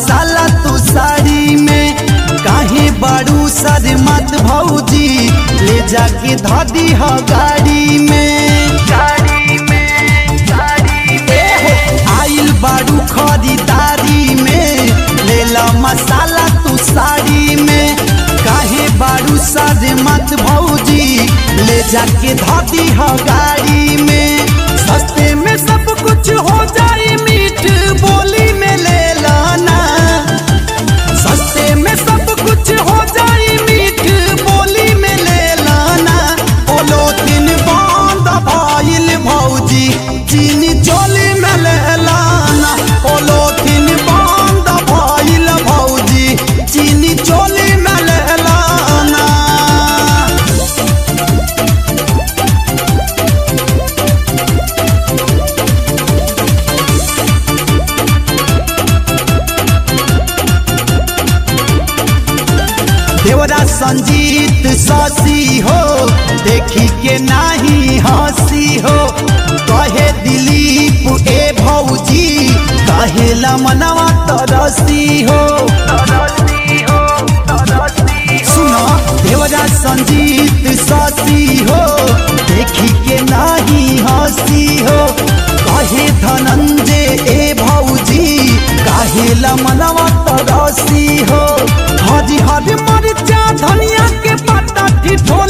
मसाला तू साड़ी में काहे बारू सर मत भौजी ले जाके धादी ह गाड़ी में गाड़ी में गाड़ी में आइल बारू खरीदारी में ले ला मसाला तू साड़ी में काहे बारू सर मत भौजी ले जाके धादी ह गाड़ी में सस्ते में सब कुछ हो जाए मीठ बोली में ले लाना सस्ते में सब कुछ हो जाए मीठ बोली में ले लाना बोलो दिन बंद भइल भौजी चीनी चोली में ले लाना बोलो दिन बंद भइल भौजी चीनी चोली में ले लाना देवरा संजीत ससी हो देखी के नाही हंसी हो कहे दिलीप ए भौजी कहेला मनवा तरसी हो सुनो देवरा संजीत ससी हो देखी के नाही हंसी हो कहे धनंजय ए भौजी काहेला मनवा तरसी हो हरी हरी मरचा धनिया के पत्ता ठिठोल